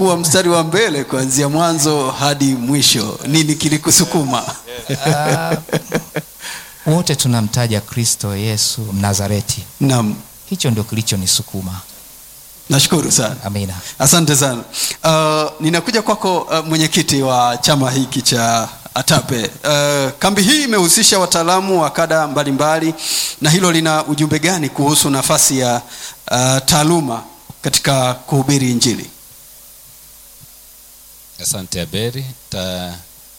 ulikuwa mstari wa mbele kuanzia mwanzo hadi mwisho. Nini kilikusukuma? Ah, wote tunamtaja Kristo Yesu Mnazareti. Naam, Hicho ndio kilichonisukuma. nashukuru sana. Amina. Asante sana. Uh, ninakuja kwako uh, mwenyekiti wa chama hiki cha ATAPE. Uh, kambi hii imehusisha wataalamu wa kada mbalimbali, na hilo lina ujumbe gani kuhusu nafasi ya uh, taaluma katika kuhubiri Injili? Asante Aberi. Ta,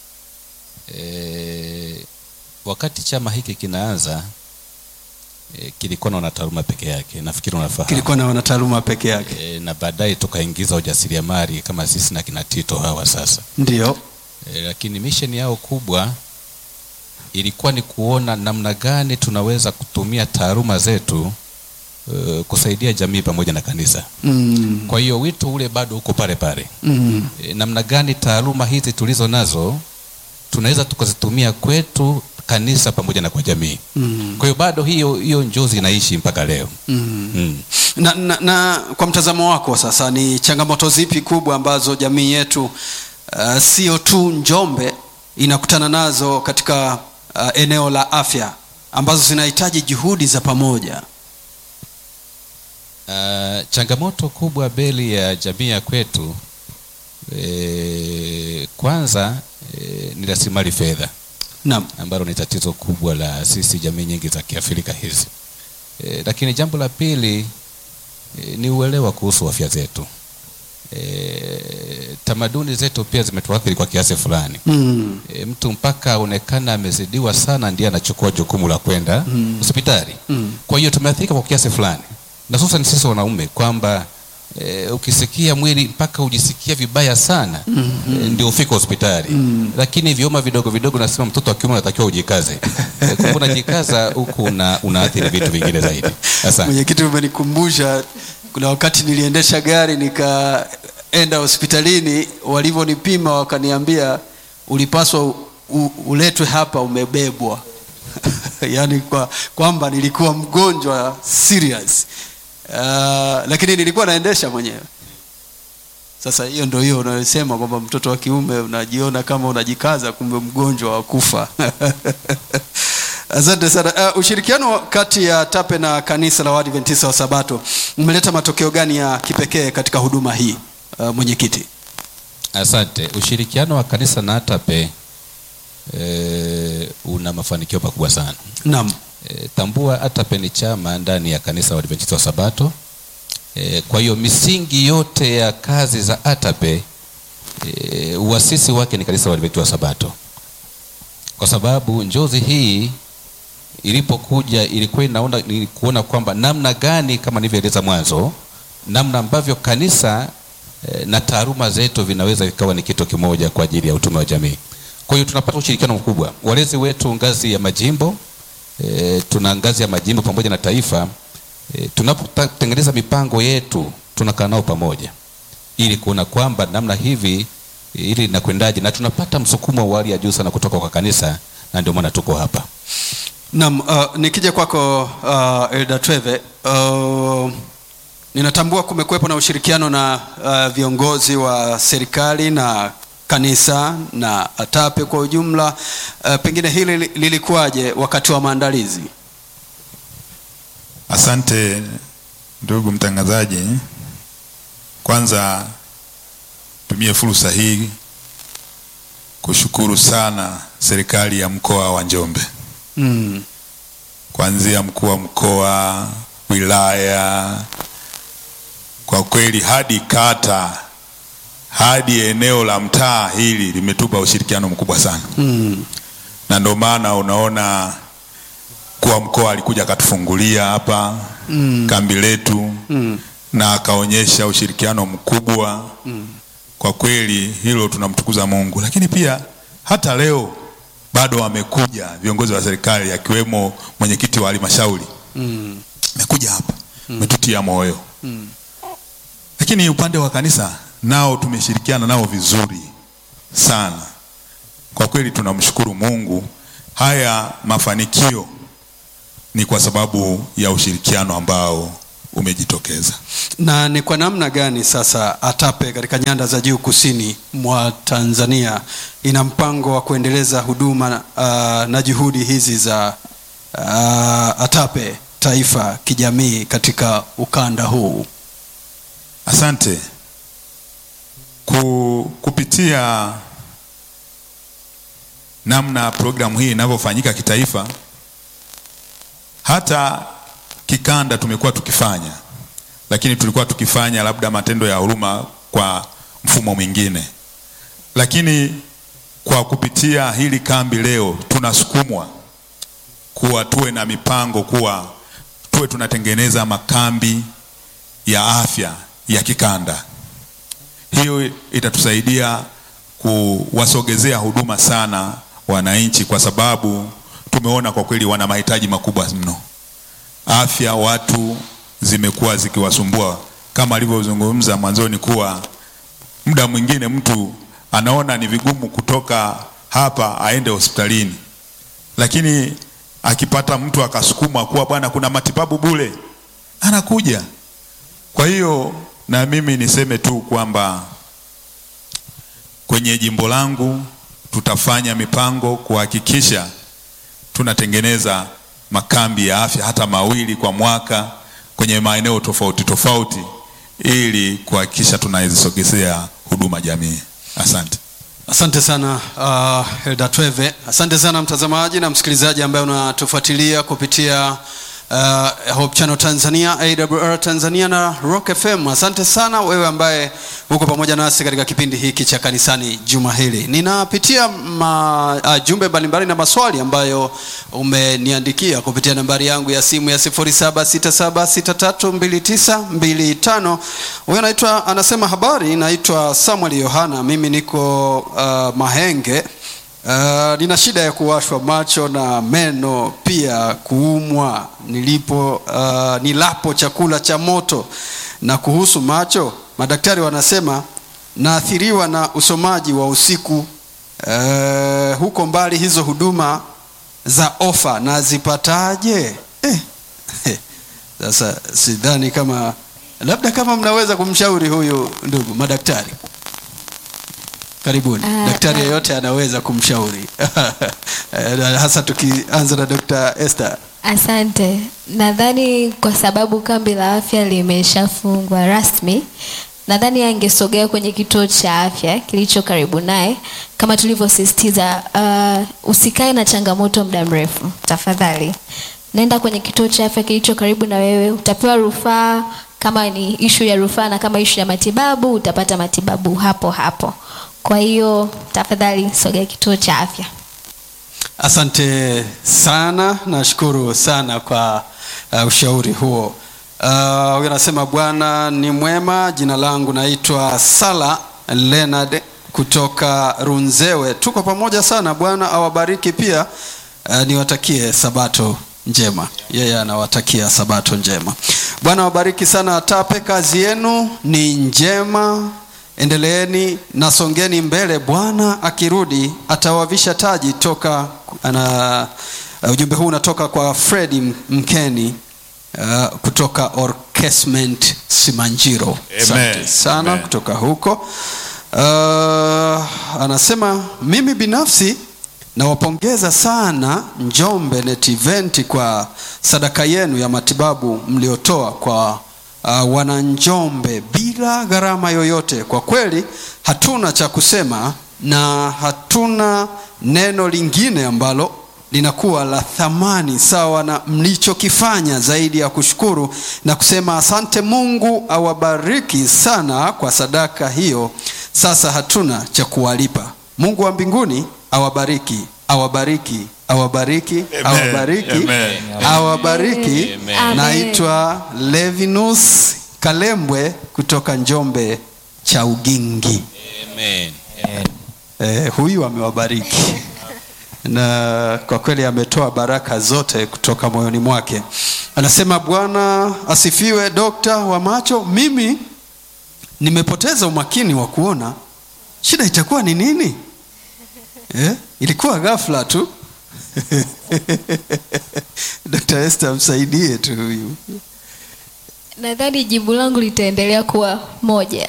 e, wakati chama hiki kinaanza e, kilikuwa na wanataaluma peke yake, nafikiri unafahamu. Kilikuwa na wanataaluma peke yake, E, na baadaye tukaingiza ujasiriamali kama sisi na kina Tito hawa sasa ndio. e, lakini misheni yao kubwa ilikuwa ni kuona namna gani tunaweza kutumia taaluma zetu e, kusaidia jamii pamoja na kanisa. Mm, Kwa hiyo wito ule bado uko pale pale. mm, e, namna gani taaluma hizi tulizo nazo tunaweza tukazitumia kwetu kanisa pamoja na kwa jamii. mm, Kwa hiyo bado hiyo hiyo njozi inaishi mpaka leo. mm. Mm. Na, na, na kwa mtazamo wako sasa, ni changamoto zipi kubwa ambazo jamii yetu uh, sio tu Njombe inakutana nazo katika uh, eneo la afya ambazo zinahitaji juhudi za pamoja? Uh, changamoto kubwa beli ya jamii ya kwetu e, kwanza e, ni rasilimali fedha Naam. ambalo ni tatizo kubwa la sisi jamii nyingi za Kiafrika hizi. E, lakini jambo la pili e, ni uelewa kuhusu afya zetu. E, tamaduni zetu pia zimetuathiri kwa kiasi fulani. Mm. E, mtu mpaka aonekana amezidiwa sana ndiye anachukua jukumu la kwenda Mm. hospitali. Mm. Kwa hiyo tumeathirika kwa kiasi fulani, na hususan sisi wanaume kwamba e, ukisikia mwili mpaka ujisikia vibaya sana mm -hmm. e, ndio ufike hospitali mm. Lakini vioma vidogo vidogo, nasema mtoto wa kiume unatakiwa ujikaze. e, kumbe unajikaza huku una, unaathiri vitu vingine zaidi. Asante. Mwenyekiti, umenikumbusha kuna wakati niliendesha gari nikaenda hospitalini, walivyonipima wakaniambia ulipaswa u, u, uletwe hapa umebebwa yaani kwa kwamba nilikuwa mgonjwa serious. Uh, lakini nilikuwa naendesha mwenyewe. Sasa hiyo ndio hiyo unayosema kwamba mtoto wa kiume unajiona kama unajikaza, kumbe mgonjwa wa kufa. Asante sana. Uh, ushirikiano kati ya TAPE na kanisa la Waadventista wa Sabato umeleta matokeo gani ya kipekee katika huduma hii uh, mwenyekiti? Asante. Ushirikiano wa kanisa na ATAPE e, una mafanikio makubwa sana. Naam. E, tambua ATAPE ni chama ndani ya kanisa la Waadventista wa Sabato. E, kwa hiyo misingi yote ya kazi za ATAPE e, uasisi wake ni kanisa la Waadventista wa Sabato, kwa sababu njozi hii ilipokuja ilikuwa inaona ni kuona kwamba namna gani kama nilivyoeleza mwanzo, namna ambavyo kanisa e, na taaluma zetu vinaweza vikawa ni kitu kimoja kwa ajili ya utume wa jamii. Kwa hiyo tunapata ushirikiano mkubwa, walezi wetu ngazi ya majimbo e, tuna ngazi ya majimbo pamoja na taifa e, tunapotengeneza mipango yetu tunakaa nao pamoja ili kuona kwamba namna hivi ili linakwendaje, na tunapata msukumo wa hali ya juu sana kutoka kwa kanisa, na ndio maana tuko hapa. Naam, uh, nikija kwako uh, Elda Tweve uh, ninatambua kumekuwepo na ushirikiano na uh, viongozi wa serikali na kanisa na ATAPE kwa ujumla. Uh, pengine hili li- lilikuwaje wakati wa maandalizi? Asante ndugu mtangazaji. Kwanza tumie fursa hii kushukuru sana serikali ya mkoa wa Njombe, Mm. kuanzia mkuu wa mkoa, wilaya, kwa kweli hadi kata, hadi eneo la mtaa hili limetupa ushirikiano mkubwa sana, Mm. na ndio maana unaona mkuu wa mkoa alikuja akatufungulia hapa Mm. kambi letu Mm. na akaonyesha ushirikiano mkubwa Mm. kwa kweli hilo tunamtukuza Mungu. Lakini pia hata leo bado wamekuja viongozi wa serikali akiwemo mwenyekiti wa halmashauri Mm. amekuja hapa umetutia moyo. Mm. Lakini upande wa kanisa nao tumeshirikiana nao vizuri sana. Kwa kweli tunamshukuru Mungu. Haya mafanikio ni kwa sababu ya ushirikiano ambao umejitokeza. na ni kwa namna gani sasa ATAPE katika nyanda za juu kusini mwa Tanzania ina mpango wa kuendeleza huduma uh, na juhudi hizi za uh, ATAPE taifa kijamii katika ukanda huu? Asante. Ku, kupitia namna programu hii inavyofanyika kitaifa, hata kikanda tumekuwa tukifanya, lakini tulikuwa tukifanya labda matendo ya huruma kwa mfumo mwingine, lakini kwa kupitia hili kambi leo tunasukumwa kuwa tuwe na mipango, kuwa tuwe tunatengeneza makambi ya afya ya kikanda. Hiyo itatusaidia kuwasogezea huduma sana wananchi, kwa sababu tumeona kwa kweli wana mahitaji makubwa mno. Afya watu zimekuwa zikiwasumbua, kama alivyozungumza mwanzoni, kuwa muda mwingine mtu anaona ni vigumu kutoka hapa aende hospitalini, lakini akipata mtu akasukuma kuwa bwana, kuna matibabu bure, anakuja. Kwa hiyo na mimi niseme tu kwamba kwenye jimbo langu tutafanya mipango kuhakikisha tunatengeneza makambi ya afya hata mawili kwa mwaka kwenye maeneo tofauti tofauti ili kuhakikisha tunazisogezea huduma jamii. Asante. Asante sana uh, Elda Tweve. Asante sana mtazamaji na msikilizaji ambaye unatufuatilia kupitia uh, Hope Channel Tanzania, AWR Tanzania na Rock FM. Asante sana wewe ambaye uko pamoja nasi katika kipindi hiki cha kanisani juma hili. Ninapitia ma, uh, jumbe mbalimbali na maswali ambayo umeniandikia kupitia nambari yangu ya simu ya 0767632925. Huyo anaitwa anasema, habari, naitwa Samuel Yohana, mimi niko uh, Mahenge. Uh, nina shida ya kuwashwa macho na meno pia kuumwa nilipo uh, nilapo chakula cha moto. Na kuhusu macho, madaktari wanasema naathiriwa na usomaji wa usiku. Uh, huko mbali hizo huduma za ofa nazipataje? Eh, eh, sasa sidhani kama labda kama mnaweza kumshauri huyu ndugu madaktari. Karibuni. Ah, Daktari ah. yeyote anaweza kumshauri Eh, hasa tukianza na Dr. Esther. Asante. Nadhani kwa sababu kambi la afya limeshafungwa rasmi, nadhani angesogea kwenye kituo cha afya kilicho karibu naye, kama tulivyosisitiza. Uh, usikae na changamoto muda mrefu, tafadhali nenda kwenye kituo cha afya kilicho karibu na wewe, utapewa rufaa kama ni ishu ya rufaa, na kama ishu ya matibabu utapata matibabu hapo hapo. Kwa hiyo tafadhali sogea kituo cha afya. Asante sana, nashukuru sana kwa uh, ushauri huo. Uh, Huyu anasema Bwana ni mwema. Jina langu naitwa Sala Leonard kutoka Runzewe. Tuko pamoja sana. Bwana awabariki pia. Uh, niwatakie sabato njema. Yeye anawatakia sabato njema. Bwana awabariki sana ATAPE, kazi yenu ni njema endeleeni na songeni mbele. Bwana akirudi atawavisha taji toka ana, uh, ujumbe huu unatoka kwa Fredi Mkeni uh, kutoka Orkesment Simanjiro. Asante sana Amen. kutoka huko. Uh, anasema mimi binafsi nawapongeza sana Njombe Net Event kwa sadaka yenu ya matibabu mliotoa kwa uh, wananjombe bila gharama yoyote. Kwa kweli hatuna cha kusema na hatuna neno lingine ambalo linakuwa la thamani sawa na mlichokifanya zaidi ya kushukuru na kusema asante. Mungu awabariki sana kwa sadaka hiyo. Sasa hatuna cha kuwalipa. Mungu wa mbinguni awabariki, awabariki, awabariki, Amen. awabariki, Amen. awabariki. Amen. Naitwa Levinus Kalembwe kutoka Njombe cha Ugingi. Amen. Eh, huyu amewabariki na kwa kweli ametoa baraka zote kutoka moyoni mwake. Anasema Bwana asifiwe, dokta wa macho. Mimi nimepoteza umakini wa kuona, shida itakuwa ni nini? Eh, ilikuwa ghafla tu. Dr. Esther msaidie tu huyu. nadhani jibu langu litaendelea kuwa moja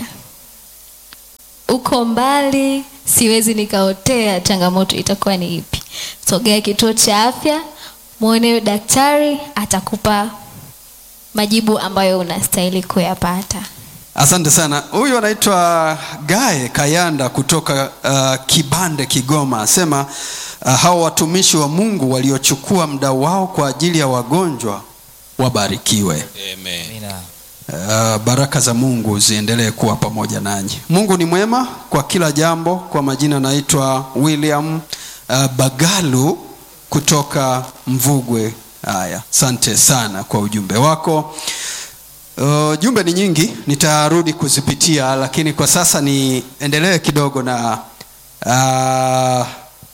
uko mbali siwezi nikaotea changamoto itakuwa ni ipi sogea kituo cha afya mwone daktari atakupa majibu ambayo unastahili kuyapata asante sana huyu anaitwa gae kayanda kutoka uh, kibande kigoma asema uh, hao watumishi wa mungu waliochukua muda wao kwa ajili ya wagonjwa wabarikiwe Amen. Amina. Uh, baraka za mungu ziendelee kuwa pamoja nanyi mungu ni mwema kwa kila jambo kwa majina naitwa william uh, bagalu kutoka mvugwe haya asante sana kwa ujumbe wako uh, jumbe ni nyingi nitarudi kuzipitia lakini kwa sasa niendelee kidogo na uh,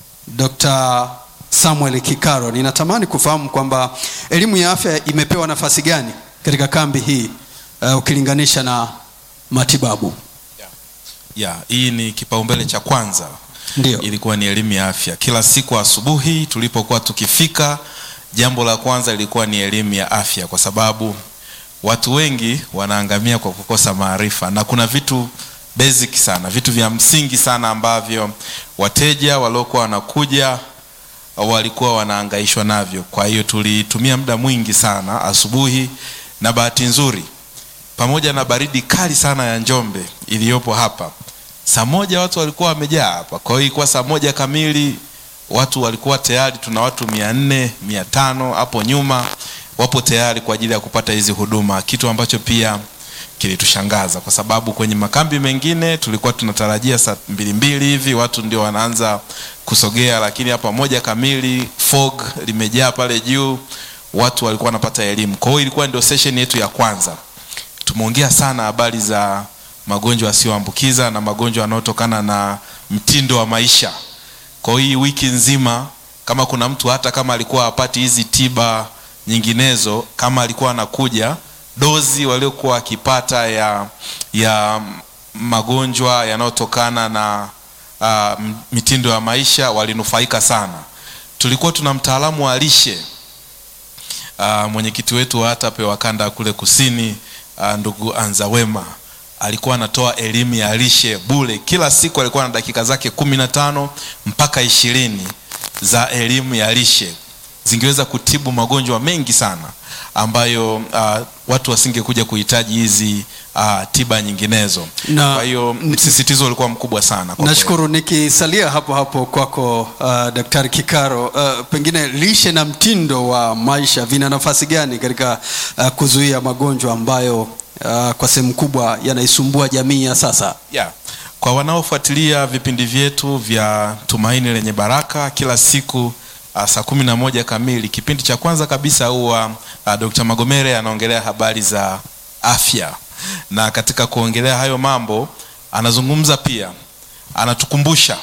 dr samuel kikaro ninatamani kufahamu kwamba elimu ya afya imepewa nafasi gani katika kambi hii uh, ukilinganisha na matibabu ya hii ni kipaumbele cha kwanza Ndio. ilikuwa ni elimu ya afya kila siku asubuhi tulipokuwa tukifika jambo la kwanza lilikuwa ni elimu ya afya kwa sababu watu wengi wanaangamia kwa kukosa maarifa na kuna vitu basic sana vitu vya msingi sana ambavyo wateja waliokuwa wanakuja walikuwa wanaangaishwa navyo kwa hiyo tulitumia muda mwingi sana asubuhi na bahati nzuri pamoja na baridi kali sana ya njombe iliyopo hapa saa moja watu walikuwa wamejaa hapa kwa hiyo ilikuwa saa moja kamili watu walikuwa tayari tuna watu mia nne mia tano hapo nyuma wapo tayari kwa ajili ya kupata hizi huduma kitu ambacho pia kilitushangaza kwa sababu kwenye makambi mengine tulikuwa tunatarajia saa mbili mbili hivi watu ndio wanaanza kusogea lakini hapa moja kamili fog limejaa pale juu watu walikuwa wanapata elimu kwa hiyo ilikuwa ndio session yetu ya kwanza tumeongea sana habari za magonjwa yasiyoambukiza na magonjwa yanayotokana na mtindo wa maisha kwa hiyo hii wiki nzima kama kuna mtu hata kama alikuwa hapati hizi tiba nyinginezo kama alikuwa anakuja dozi waliokuwa wakipata ya ya magonjwa yanayotokana na uh, mitindo ya maisha walinufaika sana tulikuwa tuna mtaalamu wa lishe uh, mwenyekiti wetu wa ATAPE wa kanda ya kule kusini uh, ndugu Anzawema alikuwa anatoa elimu ya lishe bule kila siku alikuwa na dakika zake kumi na tano mpaka ishirini za elimu ya lishe zingeweza kutibu magonjwa mengi sana ambayo uh, watu wasingekuja kuhitaji hizi uh, tiba nyinginezo Na- kwa hiyo msisitizo ulikuwa mkubwa sana kwa kweli. nashukuru nikisalia hapo hapo kwako uh, daktari kikaro uh, pengine lishe na mtindo wa maisha vina nafasi gani katika uh, kuzuia magonjwa ambayo uh, kwa sehemu kubwa yanaisumbua jamii ya sasa yeah. kwa wanaofuatilia vipindi vyetu vya tumaini lenye baraka kila siku uh, saa kumi na moja kamili kipindi cha kwanza kabisa huwa uh, dr magomere anaongelea habari za afya na katika kuongelea hayo mambo anazungumza pia anatukumbusha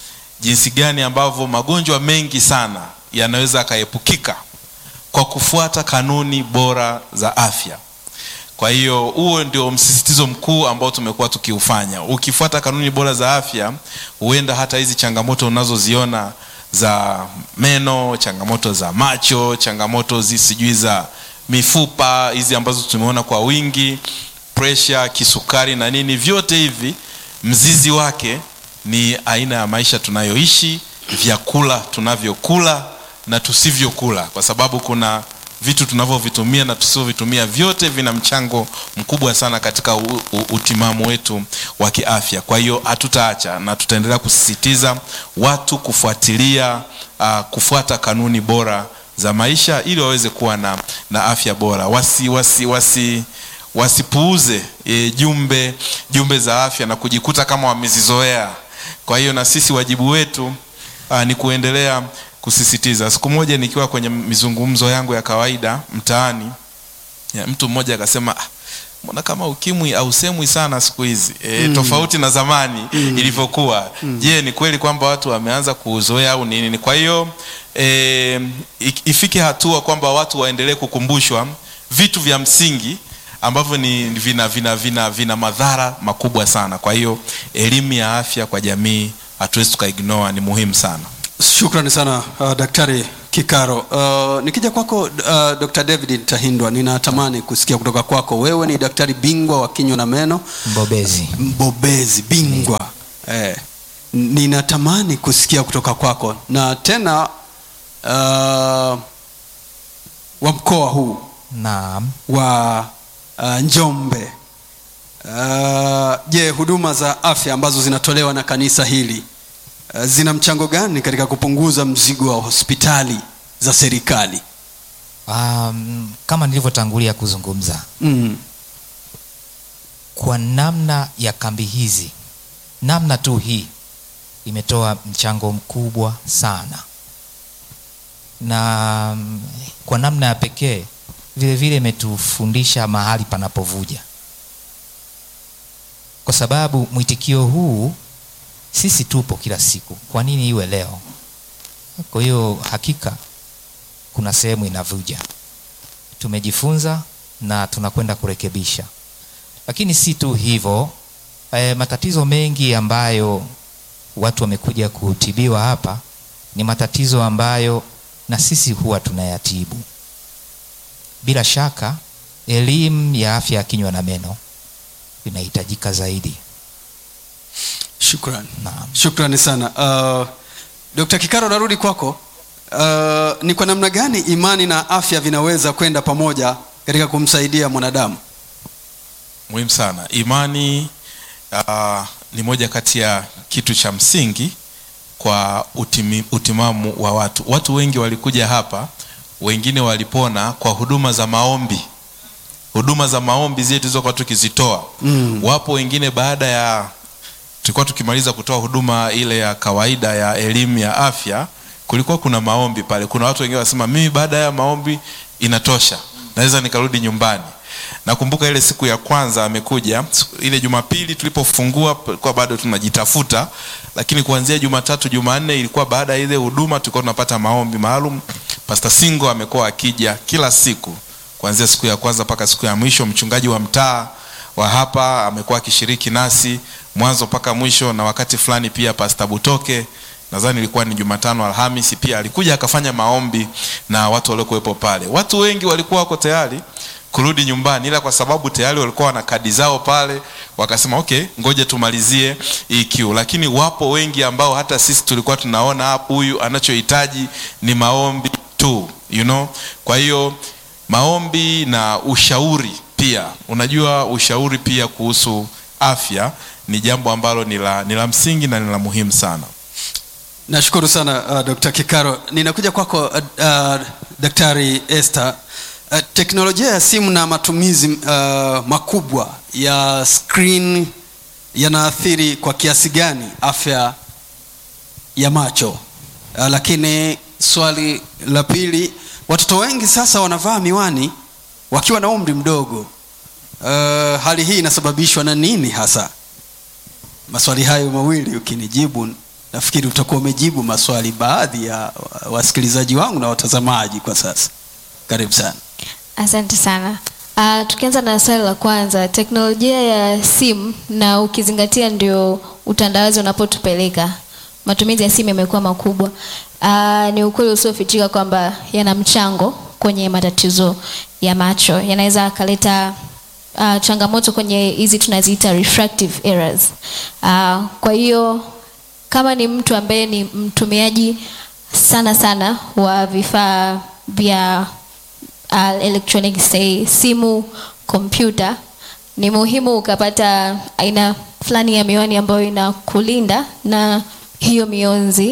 jinsi gani ambavyo magonjwa mengi sana yanaweza yakaepukika kwa kufuata kanuni bora za afya kwa hiyo huo ndio msisitizo mkuu ambao tumekuwa tukiufanya ukifuata kanuni bora za afya huenda hata hizi changamoto unazoziona za meno changamoto za macho changamoto zi sijui za mifupa hizi ambazo tumeona kwa wingi presha kisukari na nini vyote hivi mzizi wake ni aina ya maisha tunayoishi vyakula tunavyokula na tusivyokula kwa sababu kuna vitu tunavyovitumia na tusivyovitumia vyote vina mchango mkubwa sana katika u, u, utimamu wetu wa kiafya kwa hiyo hatutaacha na tutaendelea kusisitiza watu kufuatilia uh, kufuata kanuni bora za maisha ili waweze kuwa na, na afya bora wasi wasi wasi wasipuuze e, jumbe jumbe za afya na kujikuta kama wamezizoea kwa hiyo na sisi wajibu wetu uh, ni kuendelea kusisitiza siku moja nikiwa kwenye mizungumzo yangu ya kawaida mtaani ya, mtu mmoja akasema "Ah, mbona kama ukimwi ausemwi sana siku hizi e, mm. tofauti na zamani mm. ilivyokuwa mm. je ni kweli kwamba watu wameanza kuuzoea au nini kwa hiyo e, ifike hatua kwamba watu waendelee kukumbushwa vitu vya msingi ambavyo ni vina, vina, vina, vina madhara makubwa sana kwa hiyo elimu ya afya kwa jamii hatuwezi tukaignore ni muhimu sana shukrani sana uh, daktari Kikaro. Uh, nikija kwako uh, Dr. David Tahindwa, ninatamani kusikia kutoka kwako. Wewe ni daktari bingwa wa kinywa na meno, mbobezi mbobezi bingwa eh, ninatamani kusikia kutoka kwako na tena uh, wa mkoa huu naam wa uh, Njombe. Uh, Je, huduma za afya ambazo zinatolewa na kanisa hili uh, zina mchango gani katika kupunguza mzigo wa hospitali za serikali? um, kama nilivyotangulia kuzungumza Mm. kwa namna ya kambi hizi namna tu hii imetoa mchango mkubwa sana na mm, kwa namna ya pekee vile vile imetufundisha mahali panapovuja kwa sababu mwitikio huu sisi tupo kila siku kwa nini iwe leo kwa hiyo hakika kuna sehemu inavuja tumejifunza na tunakwenda kurekebisha lakini si tu hivyo e, matatizo mengi ambayo watu wamekuja kutibiwa hapa ni matatizo ambayo na sisi huwa tunayatibu bila shaka elimu ya afya ya kinywa na meno inahitajika zaidi Shukrani. Naam. Shukrani sana. Uh, Dr. Kikaro narudi kwako. Uh, ni kwa namna gani imani na afya vinaweza kwenda pamoja katika kumsaidia mwanadamu? muhimu sana imani uh, ni moja kati ya kitu cha msingi kwa utimi, utimamu wa watu watu wengi walikuja hapa wengine walipona kwa huduma za maombi huduma za maombi zile tulizokuwa tukizitoa mm. wapo wengine baada ya tulikuwa tukimaliza kutoa huduma ile ya kawaida ya elimu ya afya kulikuwa kuna maombi pale kuna watu wengine wanasema mimi baada ya maombi inatosha naweza nikarudi nyumbani nakumbuka ile siku ya kwanza amekuja siku- ile jumapili tulipofungua tulikuwa bado tunajitafuta lakini kuanzia jumatatu jumanne ilikuwa baada ya ile huduma tulikuwa tunapata maombi maalum pasta singo amekuwa akija kila siku kuanzia siku ya kwanza mpaka siku ya mwisho mchungaji wa mtaa wa hapa amekuwa akishiriki nasi mwanzo mpaka mwisho na wakati fulani pia pasta butoke nadhani ilikuwa ni jumatano alhamisi pia alikuja akafanya maombi na watu waliokuwepo pale watu wengi walikuwa wako tayari kurudi nyumbani ila kwa sababu tayari walikuwa wana kadi zao pale wakasema okay ngoja tumalizie hii kiu lakini wapo wengi ambao hata sisi tulikuwa tunaona hapo huyu anachohitaji ni maombi tu you know kwa hiyo maombi na ushauri pia unajua ushauri pia kuhusu afya ni jambo ambalo ni la, ni la msingi na ni la muhimu sana Nashukuru sana uh, Dr. Kikaro. Ninakuja kwako uh, uh, Daktari Esther. Uh, teknolojia ya simu na matumizi uh, makubwa ya screen yanaathiri kwa kiasi gani afya ya macho? Uh, lakini swali la pili, watoto wengi sasa wanavaa miwani wakiwa na umri mdogo. Uh, hali hii inasababishwa na nini hasa? Maswali hayo mawili ukinijibu, nafikiri utakuwa umejibu maswali baadhi ya wasikilizaji wangu na watazamaji kwa sasa. Karibu sana. Asante sana. Uh, tukianza na swali la kwanza, teknolojia ya simu na ukizingatia ndio utandawazi unapotupeleka, matumizi ya simu yamekuwa makubwa. Uh, ni ukweli usiofichika kwamba yana mchango kwenye matatizo ya macho, yanaweza akaleta uh, changamoto kwenye hizi tunaziita refractive errors. Uh, kwa hiyo kama ni mtu ambaye ni mtumiaji sana sana wa vifaa vya uh, electronic say simu kompyuta ni muhimu ukapata aina fulani ya miwani ambayo inakulinda na hiyo mionzi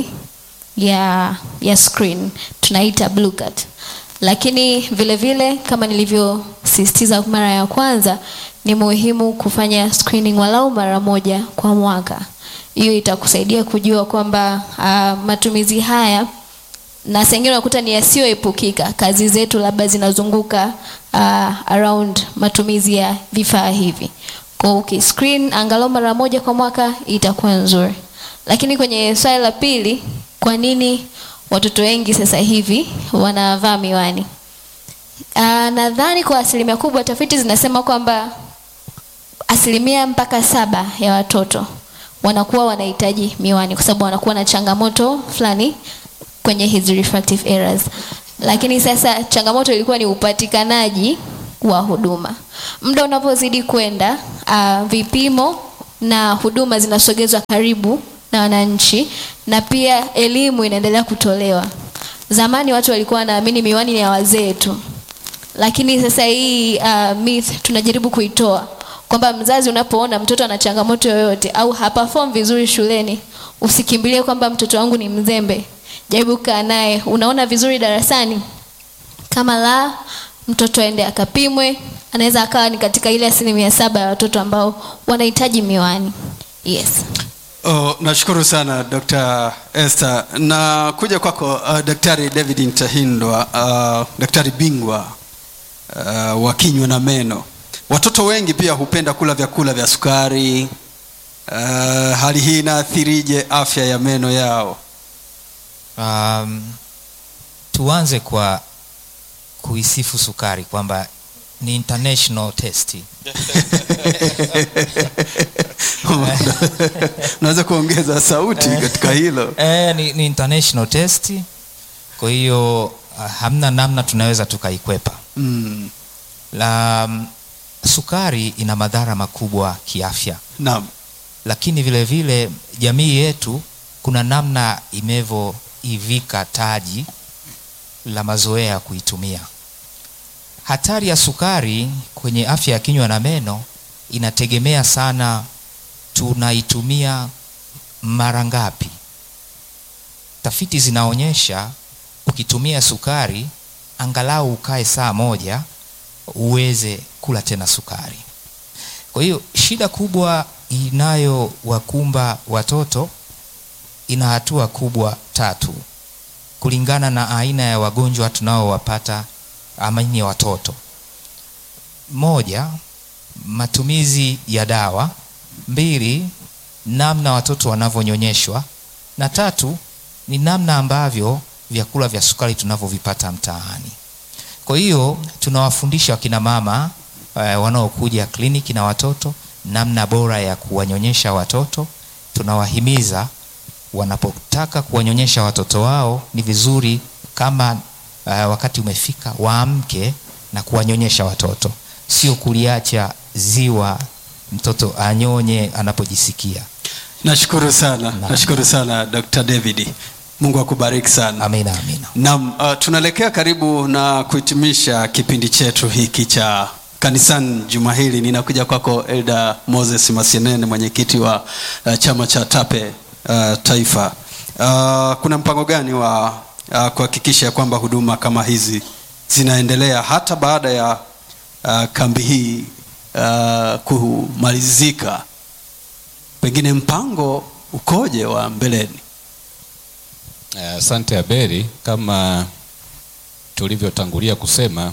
ya ya screen tunaita blue cut lakini vile vile kama nilivyosisitiza mara ya kwanza ni muhimu kufanya screening walau mara moja kwa mwaka hiyo itakusaidia kujua kwamba uh, matumizi haya na sengine unakuta ni yasiyoepukika kazi zetu labda zinazunguka uh, around matumizi ya vifaa hivi kwa ukiscreen angalau mara moja kwa mwaka itakuwa nzuri lakini kwenye swali la pili kwa nini watoto wengi sasa hivi wanavaa miwani uh, nadhani kwa asilimia kubwa tafiti zinasema kwamba asilimia mpaka saba ya watoto wanakuwa wanahitaji miwani kwa sababu wanakuwa na changamoto fulani kwenye hizi refractive errors lakini sasa changamoto ilikuwa ni upatikanaji wa huduma muda unapozidi kwenda uh, vipimo na huduma zinasogezwa karibu na wananchi na pia elimu inaendelea kutolewa zamani watu walikuwa wanaamini miwani ni ya wazee tu lakini sasa hii uh, myth tunajaribu kuitoa kwamba mzazi unapoona mtoto ana changamoto yoyote au haperform vizuri shuleni usikimbilie kwamba mtoto wangu ni mzembe jaribu kaa naye unaona vizuri darasani kama la mtoto aende akapimwe anaweza akawa ni katika ile asilimia saba ya watoto ambao wanahitaji miwani yes Oh, nashukuru sana Dr. Esther. Na kuja kwako uh, Daktari David Ntahindwa, uh, daktari bingwa uh, wa kinywa na meno. Watoto wengi pia hupenda kula vyakula vya sukari. Uh, hali hii inaathirije afya ya meno yao? um, tuanze kwa kuisifu sukari kwamba ni international test Unaweza kuongeza sauti katika hilo? e, ni, ni international test kwa hiyo uh, hamna namna tunaweza tukaikwepa Mm, la um, sukari ina madhara makubwa kiafya naam. lakini vile vile jamii yetu kuna namna imevyoivika taji la mazoea ya kuitumia hatari ya sukari kwenye afya ya kinywa na meno inategemea sana tunaitumia mara ngapi tafiti zinaonyesha ukitumia sukari angalau ukae saa moja uweze kula tena sukari kwa hiyo shida kubwa inayowakumba watoto ina hatua kubwa tatu kulingana na aina ya wagonjwa tunaowapata amani ya watoto moja matumizi ya dawa mbili namna watoto wanavyonyonyeshwa na tatu ni namna ambavyo vyakula vya sukari tunavyovipata mtaani kwa hiyo tunawafundisha wakina mama eh, wanaokuja kliniki na watoto namna bora ya kuwanyonyesha watoto tunawahimiza wanapotaka kuwanyonyesha watoto wao ni vizuri kama uh, wakati umefika waamke na kuwanyonyesha watoto sio kuliacha ziwa mtoto anyonye anapojisikia Nashukuru sana, nashukuru sana Dr. David. Mungu akubariki sana. amina amina Naam, uh, tunaelekea karibu na kuhitimisha kipindi chetu hiki cha kanisani juma hili. Ninakuja kwako Elda Moses Masienene, mwenyekiti wa uh, chama cha TAPE uh, taifa. Uh, kuna mpango gani wa uh, kuhakikisha kwamba huduma kama hizi zinaendelea hata baada ya uh, kambi hii uh, kumalizika? Pengine mpango ukoje wa mbeleni? Asante Aberi, kama tulivyotangulia kusema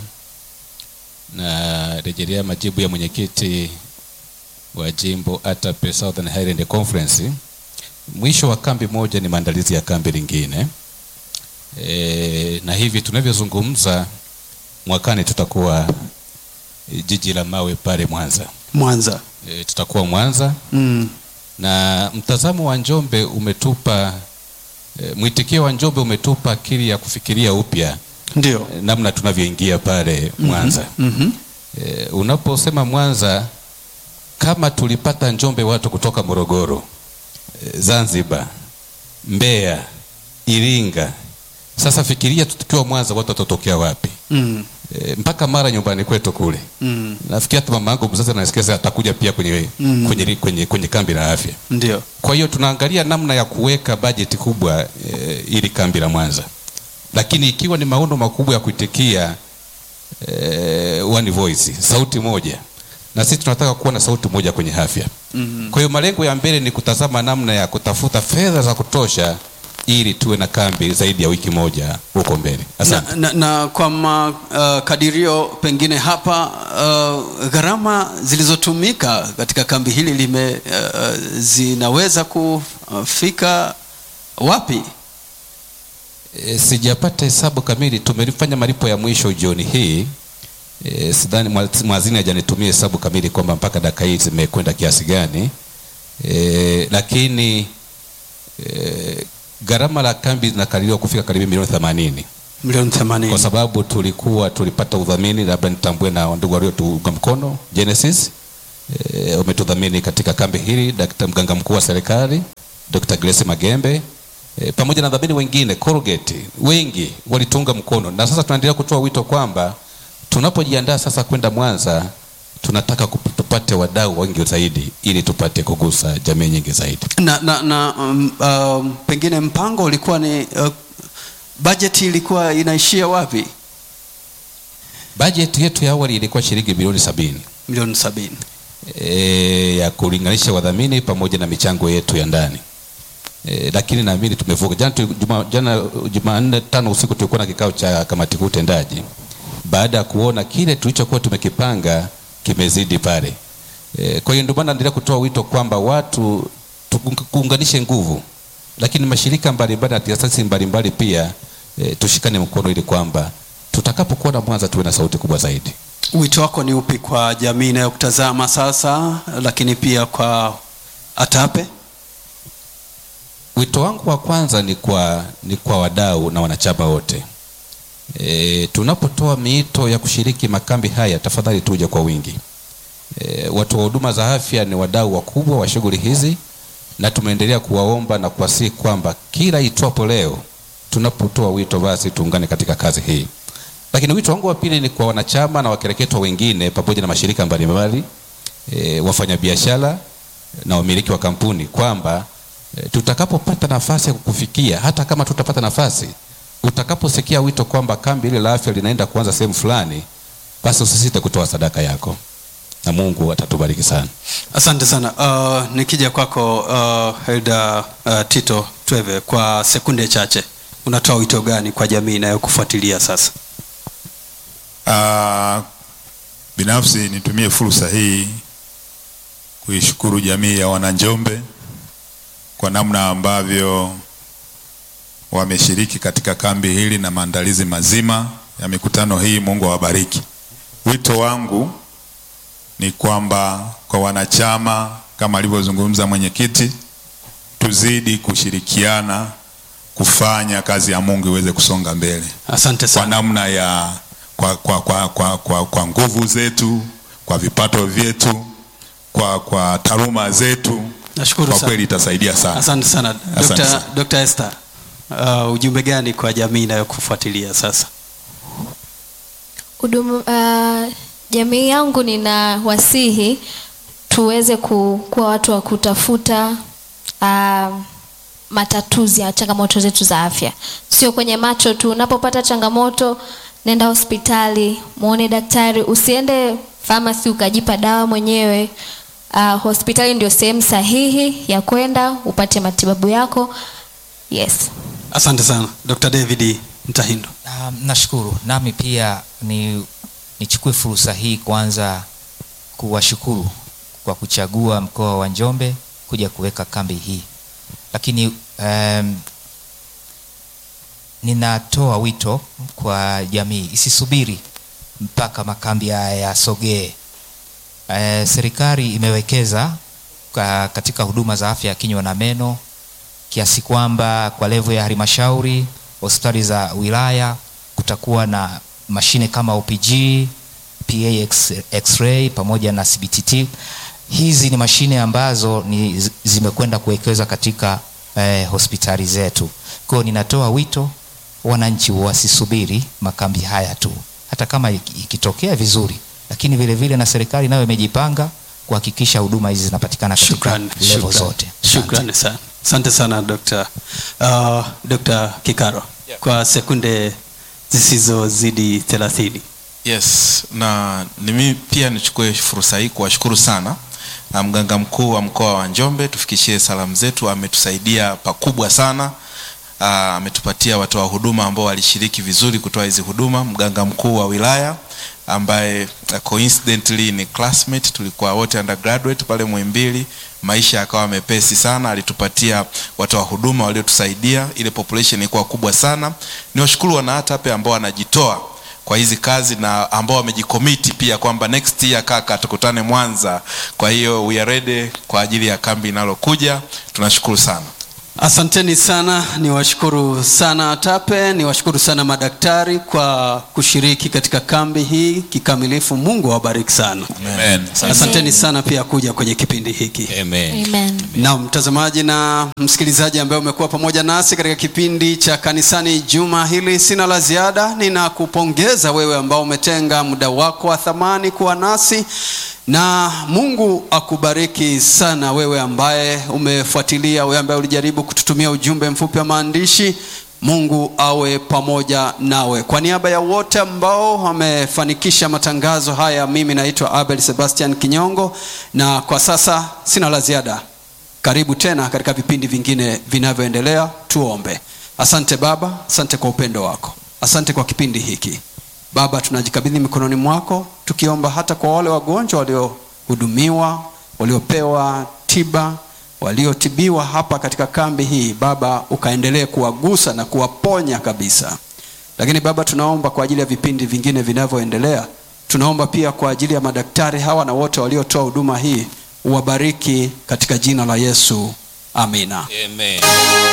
na rejelea majibu ya mwenyekiti wa jimbo ATAPE Southern Highland Conference. Mwisho wa kambi moja ni maandalizi ya kambi lingine e, na hivi tunavyozungumza mwakani tutakuwa e, jiji la mawe pale Mwanza. Mwanza. E, tutakuwa Mwanza Mm. na mtazamo wa Njombe umetupa e, mwitikio wa Njombe umetupa akili ya kufikiria upya Ndio. e, namna tunavyoingia pale Mwanza. Mhm. E, unaposema Mwanza, kama tulipata Njombe watu kutoka Morogoro, e, Zanzibar, Mbeya, Iringa, sasa fikiria tukiwa Mwanza watu watatokea wapi? Mm. E, mpaka mara nyumbani kwetu kule Mm. nafikiri hata mama yangu mzazi anasikia atakuja pia kwenye, Mm. kwenye, kwenye, kwenye kambi la afya. Ndio. Kwa hiyo tunaangalia namna ya kuweka bajeti kubwa e, ili kambi la Mwanza, lakini ikiwa ni maono makubwa ya kuitikia e, one voice, sauti moja, na sisi tunataka kuwa na sauti moja kwenye afya. Mhm. Kwa hiyo malengo ya mbele ni kutazama namna ya kutafuta fedha za kutosha ili tuwe na kambi zaidi ya wiki moja huko mbele. Asante. Na, na, na kwa makadirio pengine hapa uh, gharama zilizotumika katika kambi hili lime uh, zinaweza kufika wapi? E, sijapata hesabu kamili. Tumelifanya malipo ya mwisho jioni hii. E, sidhani mwa- mwazini hajanitumia hesabu kamili kwamba mpaka dakika hii zimekwenda kiasi gani. E, lakini e, gharama la kambi zinakadiriwa kufika karibu milioni 80 milioni kwa 80 sababu tulikuwa tulipata udhamini, labda nitambue na ndugu waliotuunga mkono Genesis e, umetudhamini katika kambi hili, Dr. mganga mkuu wa serikali Dr. Grace Magembe e, pamoja na dhamini wengine Colgate, wengi walituunga mkono, na sasa tunaendelea kutoa wito kwamba tunapojiandaa sasa kwenda Mwanza tunataka kup- tupate wadau wengi zaidi ili tupate kugusa jamii nyingi zaidi. na, na, na um, um, pengine mpango ulikuwa ni uh, bajeti ilikuwa inaishia wapi Bajeti yetu ya awali ilikuwa shilingi bilioni sabini milioni sabini e, ya kulinganisha wadhamini pamoja na michango yetu ya ndani e, lakini naamini tumevuka. Jana tu- juma, jana Jumanne tano usiku tulikuwa na kikao cha kamati kuu tendaji, baada ya kuona kile tulichokuwa tumekipanga kimezidi pale. E, kwa hiyo ndio maana naendelea kutoa wito kwamba watu tuku- tuunganishe nguvu, lakini mashirika mbalimbali na taasisi mbalimbali pia e, tushikane mkono ili kwamba tutakapokuwa na Mwanza tuwe na sauti kubwa zaidi. wito wako ni upi kwa jamii inayokutazama sasa lakini pia kwa atape Wito wangu wa kwanza ni kwa, ni kwa wadau na wanachama wote. E, tunapotoa miito ya kushiriki makambi haya, tafadhali tuje kwa wingi. E, watu wa huduma za afya ni wadau wakubwa wa shughuli hizi, na tumeendelea kuwaomba na kuwasihi kwamba kila itwapo leo tunapotoa wito, basi tuungane katika kazi hii. Lakini wito wangu wa pili ni kwa wanachama na wakereketwa wengine pamoja na mashirika mbalimbali e, wafanyabiashara na wamiliki wa kampuni kwamba e, tutakapopata nafasi ya kukufikia, hata kama tutapata nafasi, utakaposikia wito kwamba kambi ile la afya linaenda kuanza sehemu fulani, basi usisite kutoa sadaka yako na Mungu atatubariki sana. asante sana uh, nikija kwako uh, Elda uh, Tito Tweve kwa sekunde chache unatoa wito gani kwa jamii inayokufuatilia sasa Ah, binafsi nitumie fursa hii kuishukuru jamii ya wananjombe kwa namna ambavyo wameshiriki katika kambi hili na maandalizi mazima ya mikutano hii. Mungu awabariki. Wito wangu ni kwamba kwa wanachama, kama alivyozungumza mwenyekiti, tuzidi kushirikiana kufanya kazi ya Mungu iweze kusonga mbele asante kwa sana namna ya kwa, kwa, kwa, kwa, kwa, kwa nguvu zetu kwa vipato vyetu kwa, kwa taaluma zetu nashukuru kwa sana kweli itasaidia sana asante sana Asante Dr. sana. Dr. Esther uh, ujumbe gani kwa jamii inayokufuatilia sasa huduma uh, jamii yangu nina wasihi tuweze ku, kuwa watu wa kutafuta uh, matatuzi ya changamoto zetu za afya sio kwenye macho tu unapopata changamoto nenda hospitali muone daktari usiende famasi ukajipa dawa mwenyewe uh, hospitali ndio sehemu sahihi ya kwenda upate matibabu yako yes asante sana Dr. David Mtahindo Um, nashukuru nami pia ni nichukue fursa hii kwanza kuwashukuru kwa kuchagua mkoa wa Njombe kuja kuweka kambi hii, lakini um, ninatoa wito kwa jamii isisubiri mpaka makambi haya yasogee. Eh, serikali imewekeza ka- katika huduma za afya ya kinywa na meno kiasi kwamba kwa levo ya halmashauri, hospitali za wilaya kutakuwa na mashine kama OPG, PA X- X-ray pamoja na CBTT. Hizi ni mashine ambazo ni zi- zimekwenda kuwekezwa katika eh, hospitali zetu. Kwa hiyo ninatoa wito wananchi wasisubiri makambi haya tu, hata kama iki- ikitokea vizuri, lakini vile vile na serikali nayo imejipanga kuhakikisha huduma hizi zinapatikana katika Shukrani, level shukrani. zote. Asante. Shukrani sana. Asante sana Dr. Uh, Dr. Kikaro kwa sekunde zisizozidi 30. Yes, na mimi pia nichukue fursa hii kuwashukuru sana na mganga mkuu wa mkoa wa Njombe, tufikishie salamu zetu. Ametusaidia pakubwa sana, Ah, ametupatia watoa huduma ambao walishiriki vizuri kutoa hizi huduma. Mganga mkuu wa wilaya ambaye ah, coincidentally ni classmate, tulikuwa wote undergraduate pale Muhimbili, maisha yakawa mepesi sana. Alitupatia watoa huduma waliotusaidia, ile population ilikuwa kubwa sana. Niwashukuru wanaatape ambao wanajitoa kwa hizi kazi na ambao wamejikomiti pia kwamba next year kaka tukutane Mwanza. Kwa hiyo we are ready kwa ajili ya kambi inalokuja. Tunashukuru sana. asanteni sana niwashukuru sana atape niwashukuru sana madaktari kwa kushiriki katika kambi hii kikamilifu mungu awabariki sana Amen. asanteni sana pia kuja kwenye kipindi hiki Amen. Amen. na mtazamaji na msikilizaji ambaye umekuwa pamoja nasi katika kipindi cha kanisani juma hili sina la ziada ninakupongeza wewe ambao umetenga muda wako wa thamani kuwa nasi na mungu akubariki sana wewe ambaye umefuatilia wewe ambaye ulijaribu kututumia ujumbe mfupi wa maandishi mungu awe pamoja nawe kwa niaba ya wote ambao wamefanikisha matangazo haya mimi naitwa abel sebastian kinyongo na kwa sasa sina la ziada karibu tena katika vipindi vingine vinavyoendelea tuombe asante baba asante kwa upendo wako asante kwa kipindi hiki baba tunajikabidhi mikononi mwako tukiomba hata kwa wale wagonjwa waliohudumiwa waliopewa tiba waliotibiwa hapa katika kambi hii baba ukaendelee kuwagusa na kuwaponya kabisa lakini baba tunaomba kwa ajili ya vipindi vingine vinavyoendelea tunaomba pia kwa ajili ya madaktari hawa na wote waliotoa huduma hii uwabariki katika jina la yesu amina Amen.